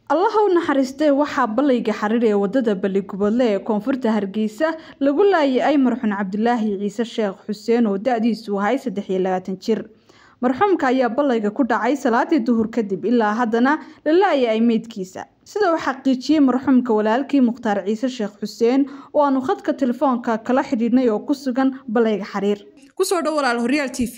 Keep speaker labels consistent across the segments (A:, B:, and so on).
A: allaha u naxariistee waxaa ballayga xariir ee wadada baliguboodle ee koonfurta hargeysa lagu laayay marxuun cabdilaahi ciise sheekh xuseen oo da-diisu ahay saddex iyo labaatan jir marxuumka ayaa ballayga ku dhacay salaadii duhur kadib ilaa haddana la laayay meydkiisa sida uu xaqiijiyey marxuumka walaalkii mukhtaar ciise sheekh xuseen oo aanu khadka telefoonka kala xidhiidhnay oo ku sugan ballayga xariir kusoo dhow walaal horyaal t v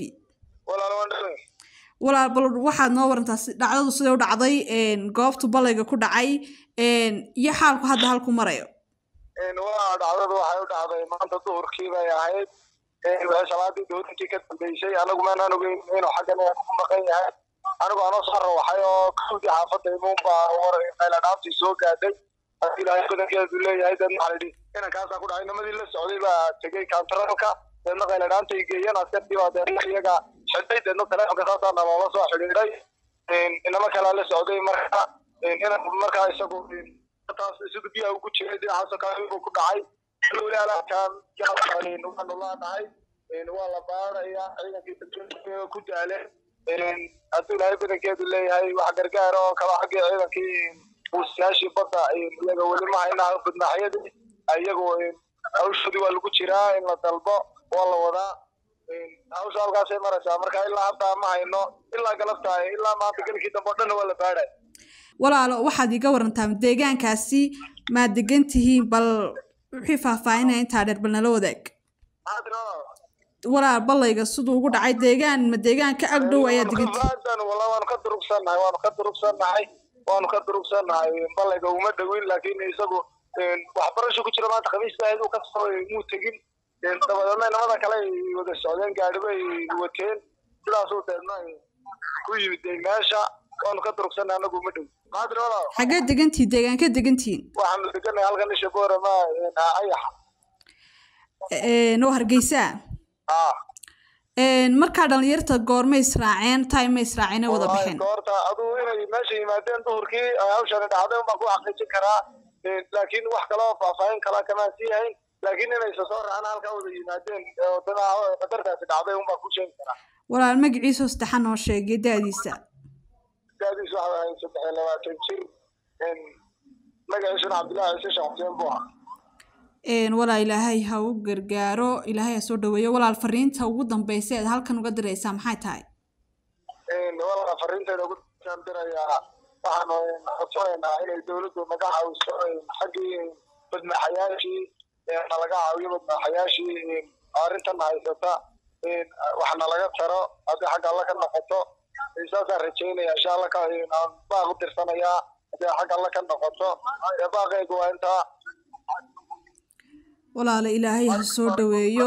A: walaal bal waxaad noo warantaa dhacdadu siday u dhacday goobtu ballayga ku dhacay iyo xaalku hadda halku marayo
B: waa dhacdadu waxay u dhacday maanta duhurkii bay ahayd salaadii duhurinkii ka dambeysay anagu maanaan ogeyn inuu xaggan ku maqan yahay anigu anoo soo rawaxay oo kawdii xaafadda imuunbaa war qayladhaabtii soo gaadhay ilaahay badankeedu leeyahay deedna waxaa layidhi inankaasaa ku dhacay nimadii la socday baa tegey kantaralka deedna qayladhaantay geeyeen askartii baa deedna iyaga xidhay deedna telefonka saasaa naloola soo xidhiidhay inama kalaa la socday marka inan markaa isagu taas isagu biyaha ugu jiray dhinacaasoo kale buu ku dhacay walaalkan waanu laanahay waa la baaraya ciidankii ku daaleen hadduu ilaahay badankeedu leeyahay wax gargaar oo kala xaggii ciidankii buusiyaashii badda iyaga weli ma hayna badmaaxyadii iyagu hawshoodii waa lagu jiraa in la dalbo waa la wadaa hawsha halkaasay maraysaa marka ilaa hadda ma hayno ilaa galabta ilaa maanta gelkii dambe o dhanna waa la baadhay
A: walaalo waxaad iga warantaa deegaankaasi maad degan tihiin bal wixii faahfaahinaya intaa dheer bal nala wadaag walaal ballayga siduu ugu dhacay deegaan ma deegaan ka agdhow ayaa degantihiin
B: wala waanu ka durugsannahay waanu ka durugsannahay waanu ka durugsannahay ballayga uma dhowin laakiin isagu waxbarasho ku jira maanta khamiista ahayd uu ka soo muu tegin dabadeedna inamada kale ay wada socdeen gaadhi bay wateen sidaasuu deedna ku yimid meesha waanu ka durugsannahay anagu uma dhow
A: xaggee degantihiin deegaanka degantihiin
B: waxaanu degannahay halkan isha boorama ayax
A: oo hargeysaa markaa dhalinyarta goorma israaceen time ma israaceen wada baxeen
B: goorta aduu inay meesha yimaadeen duhurkii hawshani dhacday unbaan ku xaqiijin karaa laakiin wax kaloo faahfaahin kala kamaan sii hayn laakiin inay isa soo raacaan halkaa wada yimaadeen qadartaasi dhacday unbaan ku sheegi karaa
A: walaal magaciisa saddexan oo sheegay da-diisa
B: da-diisa waxa ahayd saddex iyo labaatan jir magaciisuna cabdillahi ciise sheekh xuseen buu ahaa
A: walaa ilaahay ha u gargaaro ilaahay ha soo dhaweeyo walaal fariinta ugu dambeysa eed halkan uga diraysaa maxay tahay
B: walaal fariinteeda ugu dirayaa waxaanu codsanaynaa inay dawladdu naga caawiso xaggii badmaaxayaashii nalaga caawiyo badmaaxayaashii arrintan haysata wax nalaga taro haddii xagga alla ka noqoto saasaan rajaynaya insha alla baaq u dirsanayaa haddii xagga alla ka noqoto baaqeegu waa intaa
A: walaala ilaahay ha soo dhaweeyo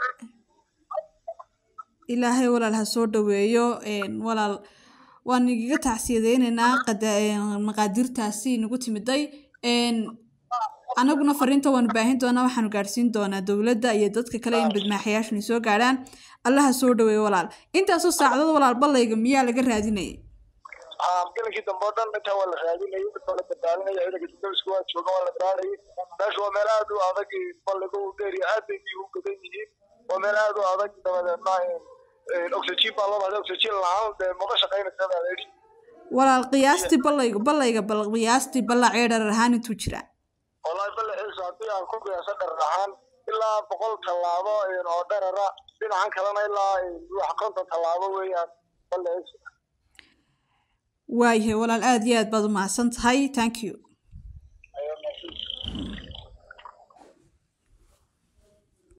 A: ilaahay walaal ha soo dhaweeyo walaal waan igaga tacsiyadeyneynaa maqaadirtaasi nagu timiday anaguna fariinta waanu baahin doonaa waxaanu gaadhsiin doonaa dowladda iyo dadka kale in badmaaxayaashuna soo gaadhaan allaha soo dhaweeyo walaal intaasoo saacdood walaal ballayga miyaa laga raadinayay
B: gelinkii dambe oo dhan intaa waa la raadinayay waa la badbaadinaya ciidanka dibdabisku waa jooga waa la baarayay meesha waa meel aad u adag balliga u dheeriya aad bay biyo u gadan yihiin waa meel aad u adag dabadeedna oxygen baa loo bahday oxygen la-aan dee maba shaqaynaysa baa layidhi
A: walaal qiyaastii ballayga ballayga bal qiyaastii ballacee dharar ahaan intuu jiraa
B: wallahi ballaciisa haddii aan ku qiyaaso dharar ahaan ilaa boqol tallaabo oo dharara dhinacan kalena ilaa wax konton tallaabo weeyaan ballaciisa
A: waayahay walaal aada iyo aad baad u mahadsan tahay thank you